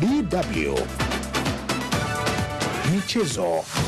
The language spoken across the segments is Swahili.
DW Michezo.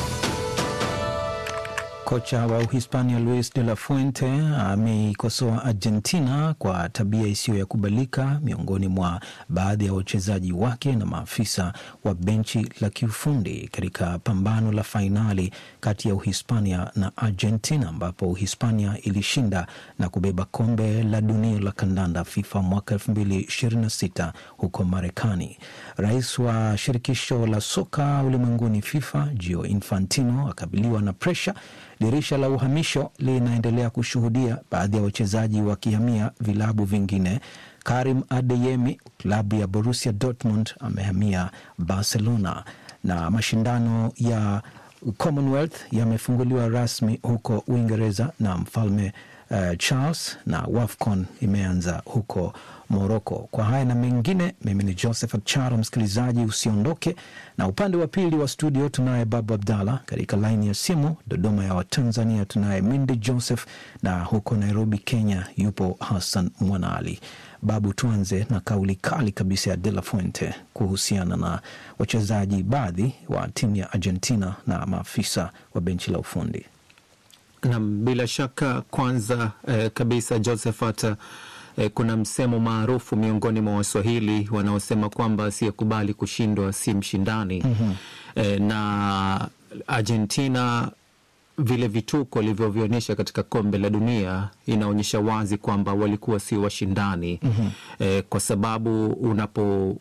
Kocha wa Uhispania Luis de la Fuente ameikosoa Argentina kwa tabia isiyo ya kubalika miongoni mwa baadhi ya wachezaji wake na maafisa wa benchi la kiufundi katika pambano la fainali kati ya Uhispania na Argentina ambapo Uhispania ilishinda na kubeba kombe la dunia la kandanda FIFA mwaka 2026 huko Marekani. Rais wa shirikisho la soka ulimwenguni FIFA Gio Infantino akabiliwa na presha Dirisha la uhamisho linaendelea kushuhudia baadhi ya wachezaji wakihamia vilabu vingine. Karim Adeyemi, klabu ya Borussia Dortmund, amehamia Barcelona na mashindano ya Commonwealth yamefunguliwa rasmi huko Uingereza na mfalme uh, Charles na WAFCON imeanza huko Moroko. Kwa haya na mengine, mimi ni Joseph Charo. Msikilizaji, usiondoke, na upande wa pili wa studio tunaye Babu Abdallah, katika laini ya simu Dodoma ya Watanzania tunaye Mindi Joseph, na huko Nairobi Kenya yupo Hassan Mwanaali. Babu, tuanze na kauli kali kabisa ya De La Fuente kuhusiana na wachezaji baadhi wa timu ya Argentina na maafisa wa benchi la ufundi. Nam, bila shaka kwanza eh, kabisa Josephat eh, kuna msemo maarufu miongoni mwa Waswahili wanaosema kwamba asiyekubali kushindwa si mshindani. mm-hmm. eh, na Argentina vile vituko walivyovionyesha katika kombe la dunia inaonyesha wazi kwamba walikuwa sio washindani. mm-hmm. eh, kwa sababu unapo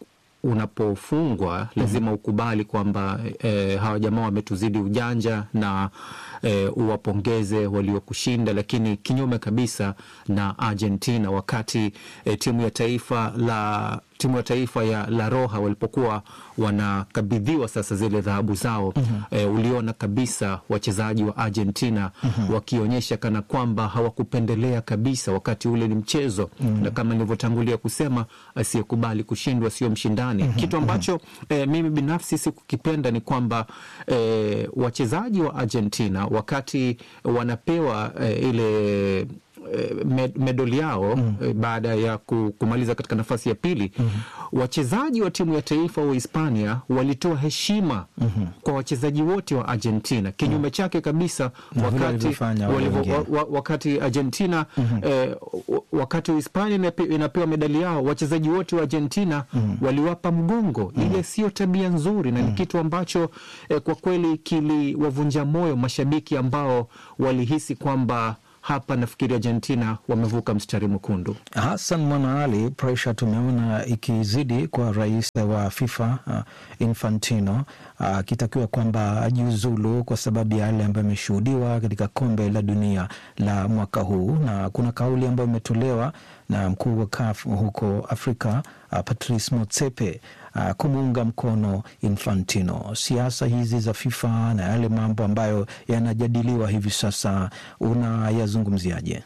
unapofungwa lazima ukubali kwamba e, hawa jamaa wametuzidi ujanja na e, uwapongeze waliokushinda, lakini kinyume kabisa na Argentina wakati e, timu ya taifa la timu ya taifa ya La Roja walipokuwa wanakabidhiwa sasa zile dhahabu zao mm-hmm. E, uliona kabisa wachezaji wa Argentina mm-hmm. wakionyesha kana kwamba hawakupendelea kabisa, wakati ule ni mchezo mm-hmm. na kama nilivyotangulia kusema, asiyekubali kushindwa sio mshindani mm-hmm. kitu ambacho e, mimi binafsi sikukipenda ni kwamba e, wachezaji wa Argentina wakati wanapewa e, ile Med, medali yao mm. baada ya kumaliza katika nafasi ya pili mm. wachezaji wa timu ya taifa wa Hispania walitoa heshima mm -hmm. kwa wachezaji wote wa Argentina kinyume mm. chake kabisa wakati, walivo, wa, wakati Argentina mm -hmm. eh, wakati Hispania inapewa medali yao wachezaji wote wa Argentina mm -hmm. waliwapa mgongo mm -hmm. ile sio tabia nzuri na ni mm -hmm. kitu ambacho eh, kwa kweli kiliwavunja moyo mashabiki ambao walihisi kwamba hapa nafikiri Argentina wamevuka mstari mwekundu. Hassan Mwanaali, presha tumeona ikizidi kwa rais wa FIFA uh, Infantino akitakiwa uh, kwamba ajiuzulu kwa sababu ya yale ambayo ameshuhudiwa katika kombe la dunia la mwaka huu, na kuna kauli ambayo imetolewa na mkuu wa CAF huko Afrika uh, Patrice Motsepe uh, kumuunga mkono Infantino. Siasa hizi za FIFA na yale mambo ambayo yanajadiliwa hivi sasa unayazungumziaje?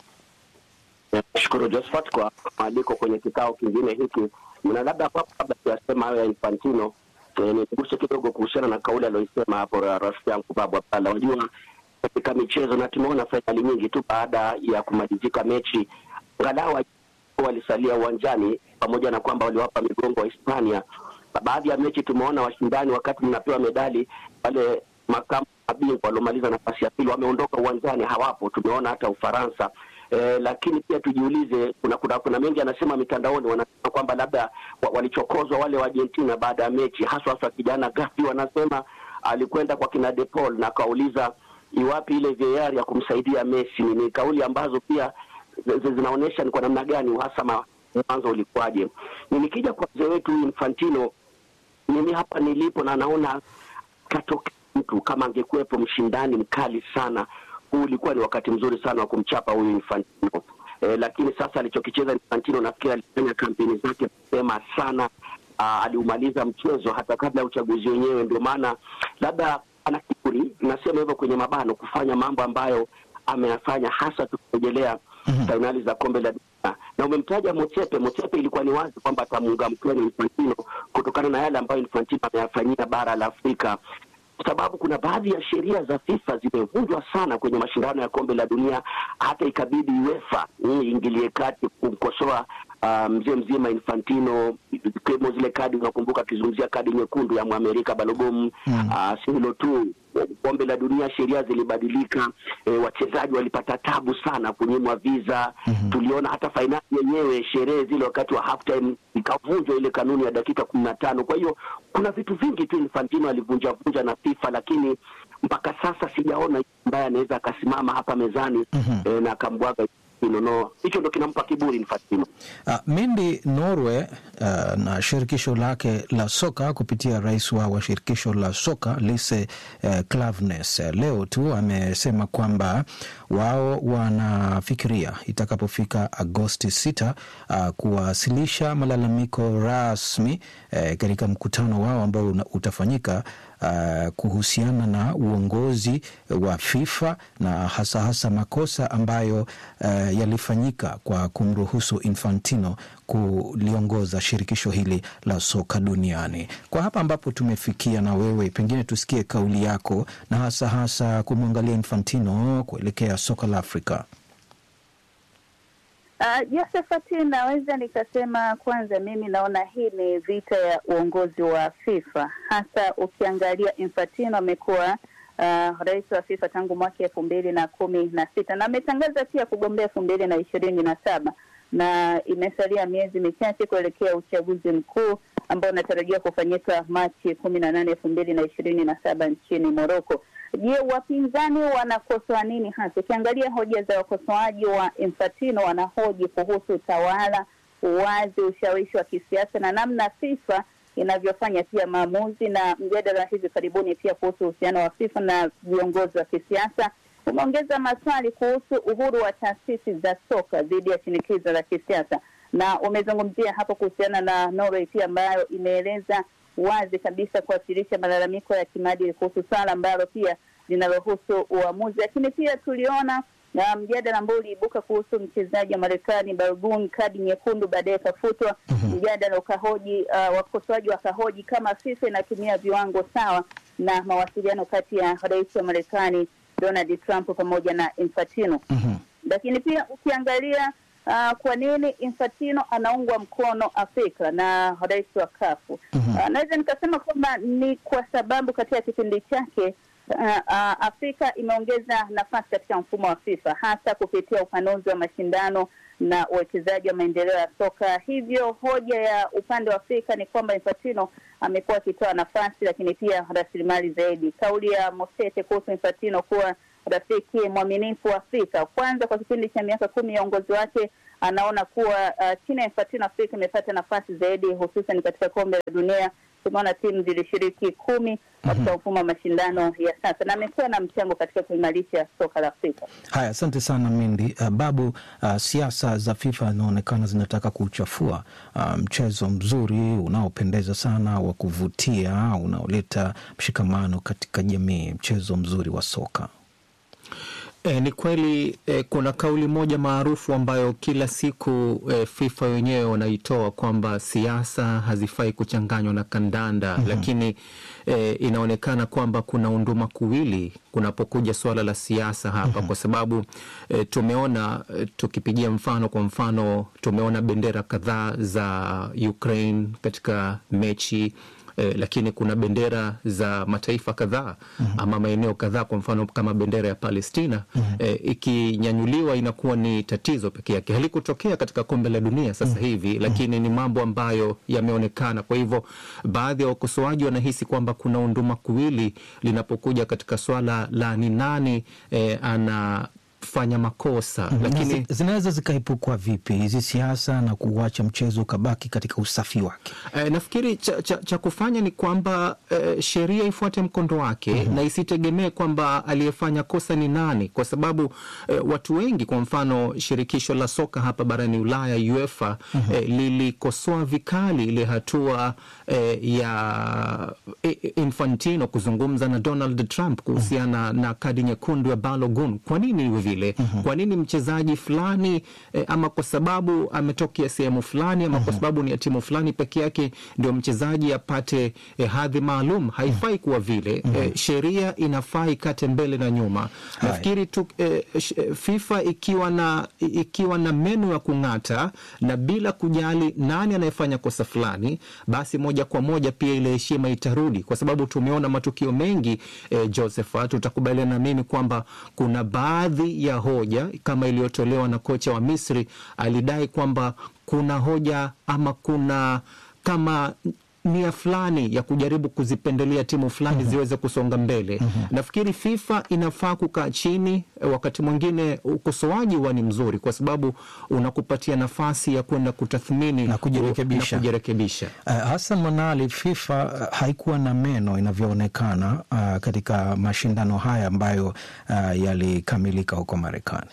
Nashukuru Josephat kwa maaliko kwenye kikao kingine hiki, na labda hapo kabla siyasema hayo ya Infantino eh, niguse kidogo kuhusiana na kauli aliyoisema hapo rafiki yangu Babu Abdalla. Unajua, katika michezo na tumeona fainali nyingi tu baada ya kumalizika mechi angalau walisalia uwanjani, pamoja na kwamba waliwapa migongo wa Hispania. Baadhi ya mechi tumeona washindani, wakati mnapewa medali, wale makamu mabingwa waliomaliza nafasi ya pili wameondoka uwanjani, hawapo. Tumeona hata Ufaransa. Eh, lakini pia tujiulize, kuna kuna, kuna mengi anasema mitandaoni, wanasema kwamba labda walichokozwa wale wa Argentina baada ya mechi, haswa haswa kijana Gavi, wanasema alikwenda kwa kina De Paul na akauliza iwapi ile VAR ya kumsaidia Messi. Ni kauli ambazo pia zinaonyesha ni kwa namna gani uhasama mwanzo ulikuwaje. Nikija kwa mzee wetu Infantino, mimi hapa nilipo na naona katoka mtu kama angekuwepo mshindani mkali sana, huu ulikuwa ni wakati mzuri sana wa kumchapa huyu Infantino. E, lakini sasa alichokicheza Infantino nafikiri alifanya kampeni zake mapema sana. Aa, aliumaliza mchezo hata kabla ya uchaguzi wenyewe, ndio maana labda ana kiburi, nasema hivyo kwenye mabano, kufanya mambo ambayo ameyafanya hasa tukirejelea mm-hmm. fainali za kombe la dunia na umemtaja Motsepe. Motsepe ilikuwa ni wazi kwamba atamuunga mkono Infantino kutokana na yale ambayo Infantino ameyafanyia bara la Afrika, kwa sababu kuna baadhi ya sheria za FIFA zimevunjwa sana kwenye mashindano ya kombe la dunia, hata ikabidi UEFA iingilie kati kumkosoa uh, mzee mzima Infantino, ikiwemo zile kadi, unakumbuka akizungumzia kadi nyekundu ya Mwamerika Balogun. Mm. Uh, si hilo tu, kombe la dunia sheria zilibadilika, e, wachezaji walipata tabu sana kunyimwa visa. Tuliona hata fainali yenyewe, sherehe zile wakati wa halftime ikavunjwa ile kanuni ya dakika kumi na tano. Kwa hiyo kuna vitu vingi tu Infantino alivunja vunja na FIFA, lakini mpaka sasa sijaona ambaye anaweza akasimama hapa mezani e, na akambwaga no, hicho ndo kinampa kiburi Infantino. Uh, Mindi Norway uh, na shirikisho lake la soka kupitia rais wa, wa shirikisho la soka Lise uh, Klaveness uh, leo tu amesema kwamba wao wanafikiria itakapofika Agosti 6 uh, kuwasilisha malalamiko rasmi uh, katika mkutano wao ambao una- utafanyika uh, kuhusiana na uongozi wa FIFA na hasa hasa makosa ambayo uh, yalifanyika kwa kumruhusu Infantino kuliongoza shirikisho hili la soka duniani. Kwa hapa ambapo tumefikia, na wewe pengine tusikie kauli yako, na hasa hasa kumwangalia Infantino kuelekea soka la Afrika. Uh, Josephat, naweza nikasema kwanza, mimi naona hii ni vita ya uongozi wa FIFA, hasa ukiangalia Infantino amekuwa uh, rais wa FIFA tangu mwaka elfu mbili na kumi na sita na ametangaza pia kugombea elfu mbili na ishirini na saba na imesalia miezi michache kuelekea uchaguzi mkuu ambao unatarajiwa kufanyika Machi kumi na nane elfu mbili na ishirini na saba nchini Moroko. Je, wapinzani wanakosoa nini hasa? Ukiangalia hoja za wakosoaji wa Infantino, wanahoji kuhusu utawala, uwazi, ushawishi wa kisiasa na namna FIFA inavyofanya pia maamuzi, na mjadala hivi karibuni pia kuhusu uhusiano wa FIFA na viongozi wa kisiasa umeongeza maswali kuhusu uhuru wa taasisi za soka dhidi ya shinikizo la kisiasa, na umezungumzia hapo kuhusiana na Norway pia ambayo imeeleza wazi kabisa kuwasilisha malalamiko ya kimaadili kuhusu swala ambalo pia linalohusu uamuzi. Lakini pia tuliona na mjadala ambao uliibuka kuhusu mchezaji wa Marekani Balogun, kadi nyekundu baadaye ikafutwa. Mjadala ukahoji uh, wakosoaji wakahoji kama FIFA inatumia viwango sawa na mawasiliano kati ya rais wa Marekani Donald Trump pamoja na Infantino. Mhm. Lakini pia ukiangalia uh, kwa nini Infantino anaungwa mkono Afrika na rais wa kafu Mhm. uh, naweza nikasema kwamba ni kwa sababu katika kipindi chake uh, uh, Afrika imeongeza nafasi katika mfumo wa FIFA hasa kupitia upanuzi wa mashindano na uwekezaji wa maendeleo ya soka. Hivyo hoja ya upande wa Afrika ni kwamba Infantino amekuwa akitoa nafasi, lakini pia rasilimali zaidi. Kauli ya Mosete kuhusu Infantino kuwa rafiki mwaminifu wa Afrika, kwanza kwa kipindi cha miaka kumi ya uongozi wake anaona kuwa uh, chini ya Infantino Afrika imepata nafasi zaidi, hususan katika kombe la dunia. Tumeona timu zilishiriki kumi katika mfumo wa mashindano ya sasa, na amekuwa na mchango katika kuimarisha soka la Afrika. Haya, asante sana Mindi. Uh, Babu, uh, siasa za FIFA zinaonekana zinataka kuchafua uh, mchezo mzuri unaopendeza sana wa kuvutia unaoleta mshikamano katika jamii, mchezo mzuri wa soka. E, ni kweli e, kuna kauli moja maarufu ambayo kila siku e, FIFA wenyewe wanaitoa kwamba siasa hazifai kuchanganywa na kandanda lakini e, inaonekana kwamba kuna unduma kuwili kunapokuja suala la siasa hapa kwa sababu e, tumeona e, tukipigia mfano kwa mfano tumeona bendera kadhaa za Ukraine katika mechi eh, lakini kuna bendera za mataifa kadhaa ama maeneo kadhaa, kwa mfano kama bendera ya Palestina eh, ikinyanyuliwa inakuwa ni tatizo peke yake. Halikutokea katika kombe la dunia sasa hivi, lakini ni mambo ambayo yameonekana. Kwa hivyo baadhi ya wakosoaji wanahisi kwamba kuna unduma kuwili linapokuja katika swala la ni nani eh, ana fanya makosa lakini Zi- zinaweza zikaepukwa vipi hizi siasa na kuuacha mchezo ukabaki katika usafi wake? Eh, nafikiri cha, cha, cha kufanya ni kwamba eh, sheria ifuate mkondo wake na isitegemee kwamba aliyefanya kosa ni nani, kwa sababu eh, watu wengi, kwa mfano shirikisho la soka hapa barani Ulaya UEFA eh, lilikosoa vikali ile hatua eh, ya eh, Infantino kuzungumza na Donald Trump kuhusiana na kadi nyekundu ya Balogun. Kwa nini iwe vile? vile. Kwa nini mchezaji fulani eh, ama kwa sababu ametokea sehemu fulani ama kwa sababu ni ya timu fulani peke yake ndio mchezaji apate eh, hadhi maalum? Haifai kuwa vile. Eh, sheria inafaa ikate mbele na nyuma. Nafikiri tu eh, sh- eh, FIFA ikiwa na ikiwa na meno ya kung'ata na bila kujali nani anayefanya kosa fulani, basi moja kwa moja pia ile heshima itarudi, kwa sababu tumeona matukio mengi eh, Josephat, utakubaliana na mimi kwamba kuna baadhi ya hoja kama iliyotolewa na kocha wa Misri, alidai kwamba kuna hoja ama kuna kama nia fulani ya kujaribu kuzipendelea timu fulani ziweze kusonga mbele. Nafikiri FIFA inafaa kukaa chini. eh, Wakati mwingine ukosoaji huwa ni mzuri, kwa sababu unakupatia nafasi ya kwenda kutathmini Na kujirekebisha. na kujirekebisha. Uh, Hassan Manali, FIFA uh, haikuwa na meno inavyoonekana uh, katika mashindano haya ambayo uh, yalikamilika huko Marekani.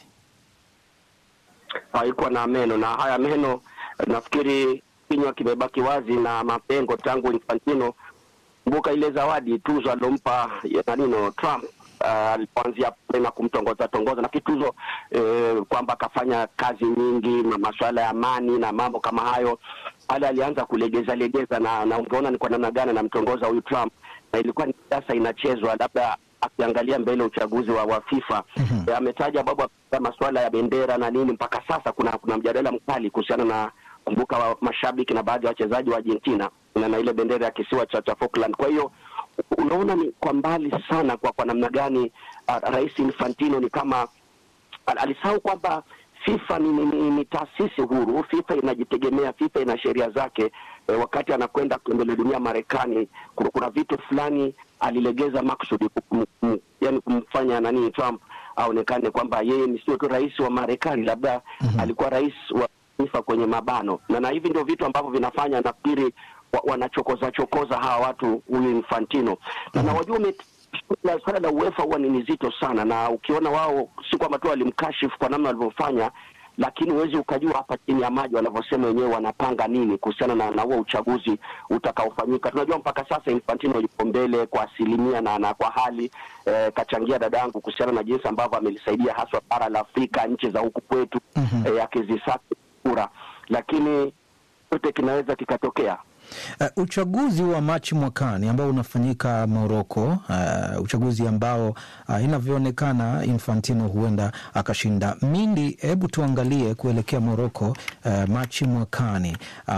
haikuwa na meno na haya meno nafikiri kinywa kimebaki wazi na mapengo tangu Infantino. Kumbuka ile zawadi tuzo alompa ya nanino Trump uh, alipoanzia pale na kumtongoza tongoza na kituzo eh, kwamba akafanya kazi nyingi na masuala ya amani na mambo kama hayo, pale alianza kulegeza legeza, na, na ungeona ni kwa namna gani anamtongoza huyu Trump, na ilikuwa ni siasa inachezwa labda akiangalia mbele uchaguzi wa, wa FIFA mm-hmm. ametaja babu masuala ya bendera na nini. Mpaka sasa kuna kuna mjadala mkali kuhusiana na kumbuka wa mashabiki na baadhi ya wachezaji wa Argentina na, na ile bendera ya kisiwa cha, cha Falkland. Kwa hiyo unaona ni kwa mbali sana kwa kwa namna gani uh, Rais Infantino ni kama al- alisahau kwamba FIFA ni, ni, ni, ni taasisi huru. FIFA inajitegemea, FIFA ina sheria zake. E, wakati anakwenda kombe la dunia Marekani, kuna, kuna vitu fulani alilegeza maksudi kum, kum, yani kumfanya nani Trump aonekane kwamba yeye ni sio tu rais wa Marekani, labda mm-hmm. alikuwa rais wa FIFA kwenye mabano, na na hivi ndio vitu ambavyo vinafanya nafikiri wa, wanachokoza chokoza hawa watu huyu Infantino na na wajua ume- la swala la UEFA huwa ni nzito sana, na ukiona wao si kwamba tu walimkashifu kwa namna walivyofanya, lakini huwezi ukajua hapa chini ya maji wanavyosema wenyewe wanapanga nini kuhusiana na na huo uchaguzi utakaofanyika. Tunajua mpaka sasa Infantino yuko mbele kwa asilimia na, na kwa hali eh, kachangia dadangu kuhusiana na jinsi ambavyo amelisaidia haswa bara la Afrika, nchi za huku kwetu mm-hmm. eh, akizisaka kura, lakini yote kinaweza kikatokea. Uh, uchaguzi wa Machi mwakani ambao unafanyika Moroko, uh, uchaguzi ambao uh, inavyoonekana Infantino huenda akashinda. Mindi, hebu tuangalie kuelekea Moroko uh, Machi mwakani.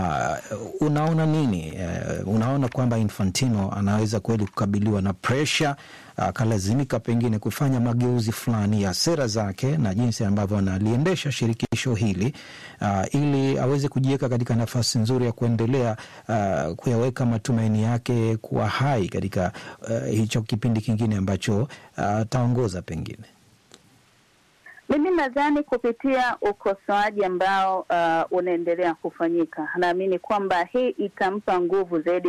Uh, unaona nini? Uh, unaona kwamba Infantino anaweza kweli kukabiliwa na presha akalazimika pengine kufanya mageuzi fulani ya sera zake na jinsi ambavyo analiendesha shirikisho hili uh, ili aweze kujiweka katika nafasi nzuri ya kuendelea uh, kuyaweka matumaini yake kuwa hai katika uh, hicho kipindi kingine ambacho ataongoza uh, pengine. Mimi nadhani kupitia ukosoaji ambao uh, unaendelea kufanyika, naamini kwamba hii itampa nguvu zaidi